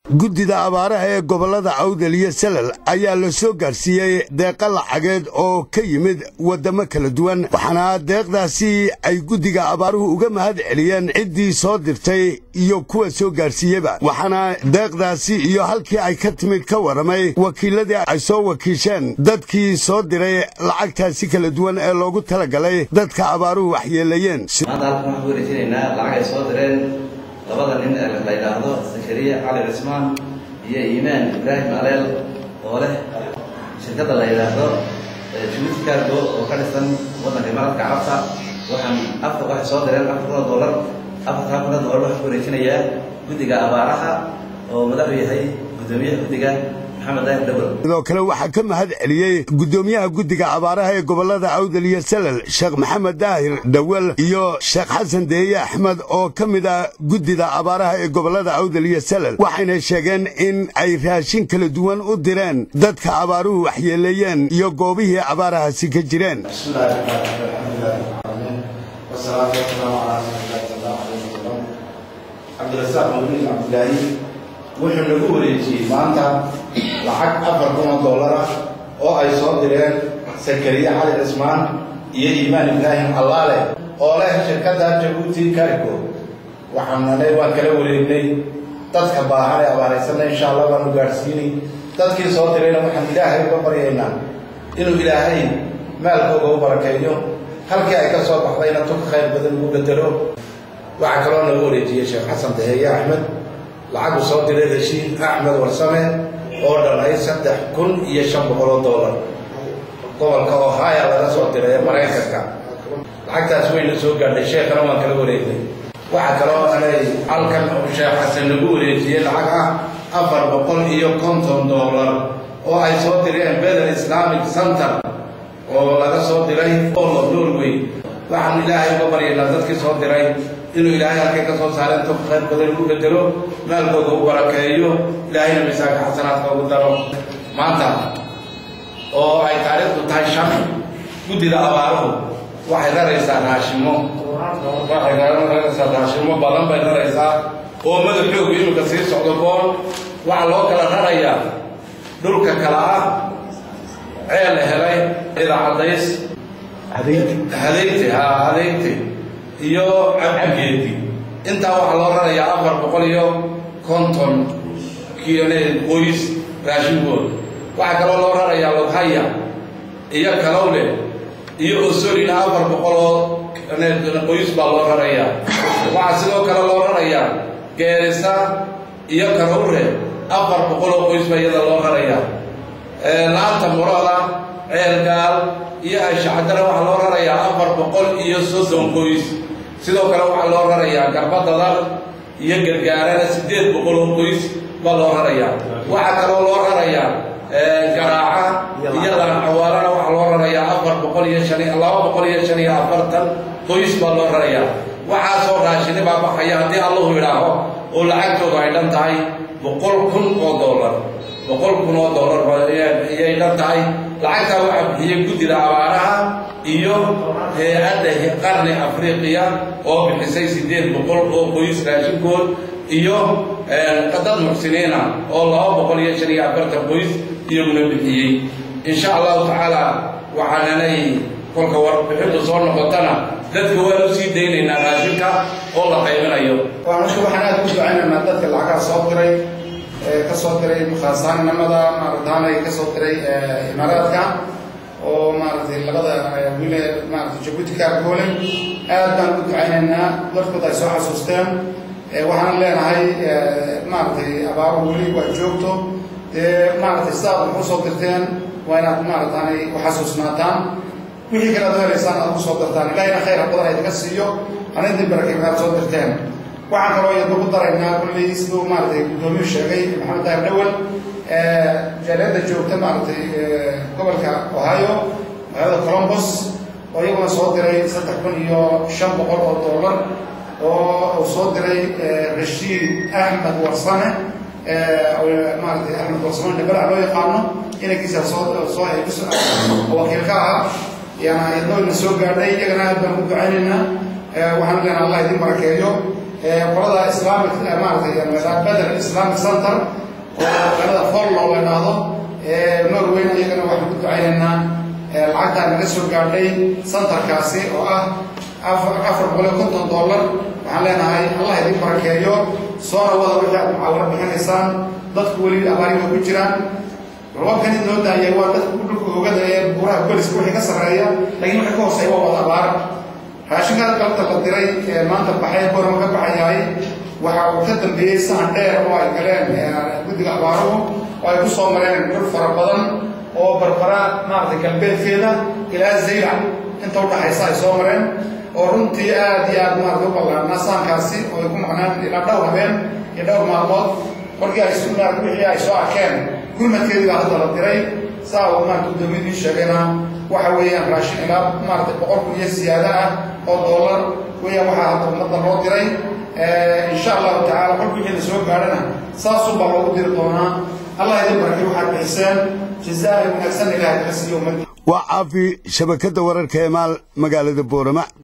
guddida abaaraha ee gobollada awdal iyo salal ayaa la soo gaadhsiiyey deeqa lacageed oo ka yimid waddamo kala duwan waxaana deeqdaasi ay guddiga abaaruhu uga mahad celiyeen ciddii soo dirtay iyo kuwa soo gaadhsiiyeba waxaana deeqdaasi iyo halkii ay ka timid ka warramay wakiilladii ay soo wakiisheen dadkii soo diray lacagtaasi kala duwan ee loogu talagalay dadka abaaruhu waxyeelayeen maanta halkan waxaan ku wareejinaynaa lacag ay soo direen labada nin ee la yidhaahdo zakariya cali cismaan iyo iimaan ibraahim aleel oo leh shirkadda la yidhaahdo jibuuti cargo oo ka dhisan waddanka imaaraadka carabta waxaan afar waxay soo direen afar kun oo dollar afartaa kun oo dollar waxaan ku wareejinayaa guddiga abaaraha oo madaxu yahay guddoomiyaha guddiga sidoo kale waxaa ka mahad celiyey guddoomiyaha guddiga abaaraha ee gobollada awdal iyo salal sheekh maxamed daahir dhawel iyo sheekh xasan deeye axmed oo ka mid ah guddida abaaraha ee gobollada awdal iyo salal waxayna sheegeen in ay raashin kala duwan u direen dadka abaaruhu waxyeeleeyeen iyo goobihii abaarahaasi ka jireen wuxuu nagu wareejiyey maanta lacag afar kun oo dollar ah oo ay soo direen sakariye cali cismaan iyo iimaan ibraahim allaale oo leh shirkadda jabuuti cargo waxaanale waan kala wareegnay dadka baahan ee abaaraysanna insha allah waanu gaadhsiinay dadkii soo dirayna waxaan ilaahay uga baryaynaa inuu ilaahay maalkooga u barakeeyo halkii ay ka soo baxdayna tuka khayr badan ugu bedelo waxaa kaloo nagu wareejiyey sheekh xasan daheeye axmed lacagu soo diray rashiid axmed warsame oo dhalay saddex kun iyo shan boqol oo dollar gobolka ohaya laga soo diray ee maraykanka lacagtaas wayna soo gaadhay sheekhana waan kala wareegnay waxaa kaloo anay halkan sheekh xasan lagu wareejiyey lacag ah afar boqol iyo konton dollar oo ay soo direen beder islamic center oo laga soo diray olo norway waxaan ilaahay uga baryaynaa dadkii soo diray inuu ilaahay halkay ka soo saareen toka khayr badan ugu bedelo maalkooda u barakeeyo ilaahayna miisaanka xasanaadka ugu daro maanta oo ay taariikhdu tahay shan guddida abaaruhu waxay raraysaa raashimo waxay raraysaa raashimo badan bay raraysaa oo madaxoogu iminka sii socdo boon waxaa loo kala rarayaa dhulka kala ah ceel la helay idaacadays hadaynti ha hadaynti iyo cabgeedi intaa waxaa loo rarayaa afar boqol iyo konton kione qoys raashinkood waxaa kaloo loo rarayaa loghaya iyo kalowle iyo osolina afar boqoloo qoys baa loo rarayaa waxaa sidoo kale loo rarayaa geerisa iyo karowre afar boqoloo qoys baa iyada loo rarayaa laanta murada ceelgaal iyo ashacdana waxaa loo rarayaa afar boqol iyo soddon qoys sidoo kale waxaa loo rarayaa garbadadar iyo gargaarana siddeed boqol oo qoys baa loo rarayaa waxaa kaloo loo rarayaa garaaca iyo laancawaarana waxaa loo rarayaa afar boqol iyo shan laba boqol iyo shan iyo afartan qoys baa loo rarayaa waxaasoo raashini baa baxaya haddii allahu idhaaho oo lacagtooda ay dhan tahay boqol kun oo dollar boqol kun oo dollar ayay dhan tahay lacagtaa waxaa bixiyey guddida abaaraha iyo hay-adda qarni afriqiya oo bixisay siddeed boqol oo qoys raashinkood iyo dad muxsiniina oo laba boqol iyo shan iyo afartan qoys iyaguna bixiyey insha allahu tacaala waxaananay kolka warbixintu soo noqotana dadka waan u sii daynaynaa raashinka oo la qaybinayo marka waxaan aada u ducaynaynaa dadka lacagaha soo diray ka soo diray khaasaannimada maarataanay ka soo diray imaaraadka oo maaratay labada wile maarata jabuuti kaarkoole aad baan u ducaynaynaa dadkood ay soo xasuusteen waxaan leenahay maaratay abaaruhu weli waa joogto dee maaratay sidaad wax u soo dirteen waa inaad maarataanay u xasuusnaataan wixii kale ad helaysaan aad ku soo dirtaan ilahina khayr badan idinka siiyo ana idin barakay aad soo dirteen waxaan kaloo iyadna ku daraynaa kulley siduu maaratay guddoomiyuu sheegay maxamed daahir dhawel jaaliyadda joogta maaratay gobolka ohio magaalada colombos oo iyaguna soo diray saddex kun iyo shan boqol oo dollar oo uu soo diray rashiid axmed warsame maaratay axmed warsame dhibalac loo yaqaano inankiisa soo soo wakiilka ah yaana iyadnoo ina soo gaadhay iyagana aad baan ugu ducaynaynaa waxaan leenaha allah idin barakeeyo qolada islamic maaragtay bedel islamic center oo magaalada follow la idhaahdo norwayna iyagana waxaan ku ducaynaynaa lacagtaa naga soo gaadhay centerkaasi oo ah afar boqol iyo konton dollar waxaan leenahay allah idin barakeeyo soona wada wixii aad mucaawaro bixinaysaan dadku weli abaariga ku jiraan roobkan id noo daayay waa dadka dhulka oogada ee buuraha goliska wixii ka sarreeya laakiin wixii ka hooseeya waa wada abaar raashinkaas galabta la diray ee maanta baxay borama ka baxayahay waxa uu ka dambeeyey sahan dheer oo ay galeen guddiga abaaruhu oo ay ku soo mareen dhul fara badan oo barbara maaragtay galbeedkeeda ilaa zaylac inta udhaxaysa ay soo mareen oo runtii aad iyo aad maaragtay u ballaarnaa sahankaasi oo ay ku maqnaan ilaa dhowr habeen iyo dhowr maalmood markii ay maaragtay wixii ay soo arkeen gurmadkeedii baa hadda la diray saa uu maaragtay gudoomiyadii sheegayna waxa weeyaan raashin ilaa maaragtay boqol kun iyo siyaada ah oo dollar weeyaan waxaa hadda ummadda loo diray insha allahu tacala kolka wixii la soo gaadhana saasun baa loogu diri doonaa allah idin barakay waxaad bixiseen jazaa wanaagsan ilahay kaga siiyo ummadda waa caafi shabakadda wararka ee maal magaalada boorama